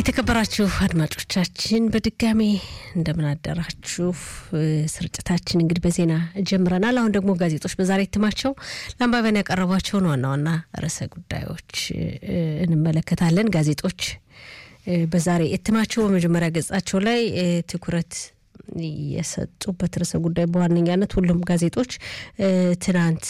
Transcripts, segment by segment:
የተከበራችሁ አድማጮቻችን በድጋሜ እንደምን አደራችሁ። ስርጭታችን እንግዲህ በዜና ጀምረናል። አሁን ደግሞ ጋዜጦች በዛሬ እትማቸው ለአንባቢያን ያቀረቧቸውን ዋና ዋና ርዕሰ ጉዳዮች እንመለከታለን። ጋዜጦች በዛሬ እትማቸው በመጀመሪያ ገጻቸው ላይ ትኩረት የሰጡበት ርዕሰ ጉዳይ በዋነኛነት ሁሉም ጋዜጦች ትናንት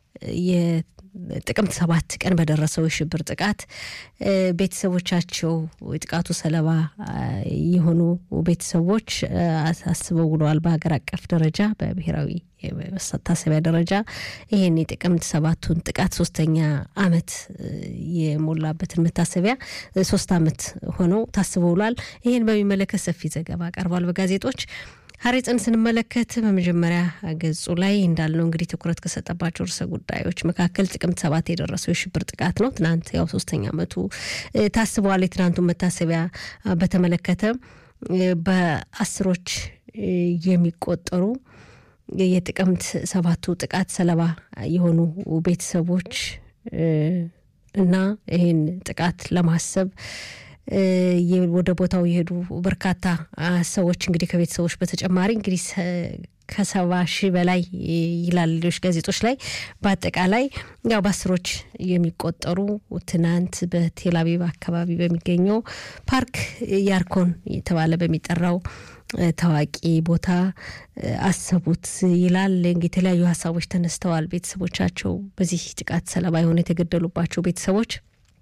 ጥቅምት ሰባት ቀን በደረሰው የሽብር ጥቃት ቤተሰቦቻቸው የጥቃቱ ሰለባ የሆኑ ቤተሰቦች አስበው ውለዋል። በሀገር አቀፍ ደረጃ በብሔራዊ መታሰቢያ ደረጃ ይህን የጥቅምት ሰባቱን ጥቃት ሶስተኛ ዓመት የሞላበትን መታሰቢያ ሶስት ዓመት ሆነው ታስበው ውሏል። ይህን በሚመለከት ሰፊ ዘገባ ቀርቧል በጋዜጦች ሀሬጽን ስንመለከት በመጀመሪያ ገጹ ላይ እንዳልነው እንግዲህ ትኩረት ከሰጠባቸው ርዕሰ ጉዳዮች መካከል ጥቅምት ሰባት የደረሰው የሽብር ጥቃት ነው። ትናንት ያው ሶስተኛ ዓመቱ ታስበዋል። የትናንቱን መታሰቢያ በተመለከተ በአስሮች የሚቆጠሩ የጥቅምት ሰባቱ ጥቃት ሰለባ የሆኑ ቤተሰቦች እና ይህን ጥቃት ለማሰብ ወደ ቦታው የሄዱ በርካታ ሰዎች እንግዲህ ከቤተሰቦች በተጨማሪ እንግዲህ ከሰባ ሺህ በላይ ይላል ሌሎች ጋዜጦች ላይ በአጠቃላይ ያው በአስሮች የሚቆጠሩ ትናንት በቴልአቪቭ አካባቢ በሚገኘው ፓርክ ያርኮን የተባለ በሚጠራው ታዋቂ ቦታ አሰቡት ይላል። የተለያዩ ሀሳቦች ተነስተዋል። ቤተሰቦቻቸው በዚህ ጥቃት ሰለባ የሆኑ የተገደሉባቸው ቤተሰቦች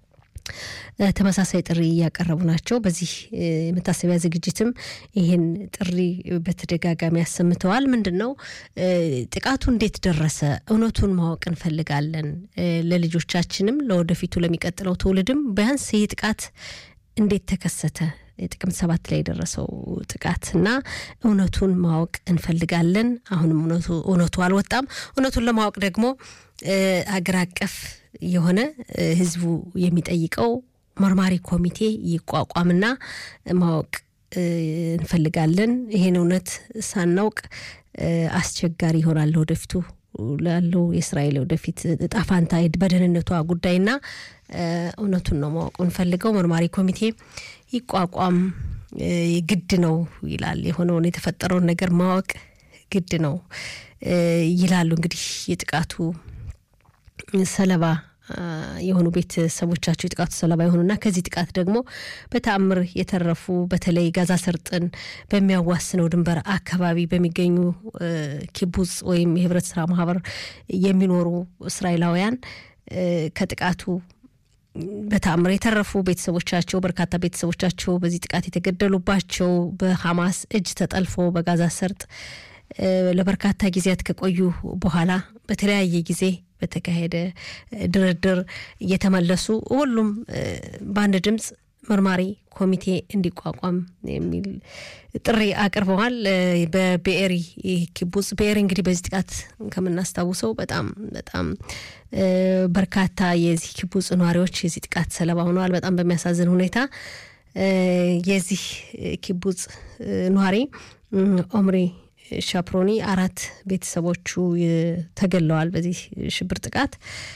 ተመሳሳይ ጥሪ እያቀረቡ ናቸው። በዚህ መታሰቢያ ዝግጅትም ይህን ጥሪ በተደጋጋሚ አሰምተዋል። ምንድን ነው ጥቃቱ እንዴት ደረሰ? እውነቱን ማወቅ እንፈልጋለን። ለልጆቻችንም ለወደፊቱ ለሚቀጥለው ትውልድም ቢያንስ ይህ ጥቃት እንዴት ተከሰተ? የጥቅምት ሰባት ላይ የደረሰው ጥቃት እና እውነቱን ማወቅ እንፈልጋለን። አሁንም እውነቱ አልወጣም። እውነቱን ለማወቅ ደግሞ አገር አቀፍ የሆነ ህዝቡ የሚጠይቀው መርማሪ ኮሚቴ ይቋቋምና ማወቅ እንፈልጋለን። ይሄን እውነት ሳናውቅ አስቸጋሪ ይሆናል ወደፊቱ ላለው የእስራኤል ወደፊት እጣ ፋንታ በደህንነቷ ጉዳይና እውነቱን ነው ማወቅ እንፈልገው መርማሪ ኮሚቴ ይቋቋም ግድ ነው ይላል። የሆነውን የተፈጠረውን ነገር ማወቅ ግድ ነው ይላሉ። እንግዲህ የጥቃቱ ሰለባ የሆኑ ቤተሰቦቻቸው የጥቃቱ ሰለባ የሆኑና ከዚህ ጥቃት ደግሞ በተአምር የተረፉ በተለይ ጋዛ ሰርጥን በሚያዋስነው ድንበር አካባቢ በሚገኙ ኪቡጽ ወይም የህብረት ስራ ማህበር የሚኖሩ እስራኤላውያን ከጥቃቱ በተአምር የተረፉ ቤተሰቦቻቸው በርካታ ቤተሰቦቻቸው በዚህ ጥቃት የተገደሉባቸው በሐማስ እጅ ተጠልፎ በጋዛ ሰርጥ ለበርካታ ጊዜያት ከቆዩ በኋላ በተለያየ ጊዜ በተካሄደ ድርድር እየተመለሱ ሁሉም በአንድ ድምፅ መርማሪ ኮሚቴ እንዲቋቋም የሚል ጥሪ አቅርበዋል። በብኤሪ ኪቡጽ ብኤሪ እንግዲህ በዚህ ጥቃት ከምናስታውሰው በጣም በጣም በርካታ የዚህ ኪቡጽ ነዋሪዎች የዚህ ጥቃት ሰለባ ሆነዋል። በጣም በሚያሳዝን ሁኔታ የዚህ ኪቡጽ ነዋሪ ኦምሪ ሻፕሮኒ አራት ቤተሰቦቹ ተገለዋል በዚህ ሽብር ጥቃት።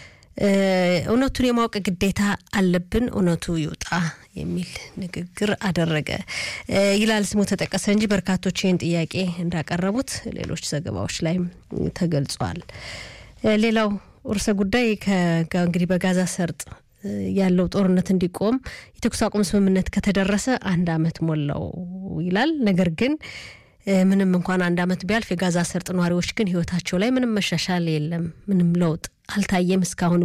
እውነቱን የማወቅ ግዴታ አለብን፣ እውነቱ ይውጣ የሚል ንግግር አደረገ ይላል። ስሙ ተጠቀሰ እንጂ በርካቶች ይህን ጥያቄ እንዳቀረቡት ሌሎች ዘገባዎች ላይም ተገልጿል። ሌላው ርዕሰ ጉዳይ እንግዲህ በጋዛ ሰርጥ ያለው ጦርነት እንዲቆም የተኩስ አቁም ስምምነት ከተደረሰ አንድ ዓመት ሞላው ይላል። ነገር ግን ምንም እንኳን አንድ ዓመት ቢያልፍ የጋዛ ሰርጥ ነዋሪዎች ግን ሕይወታቸው ላይ ምንም መሻሻል የለም፣ ምንም ለውጥ አልታየም እስካሁን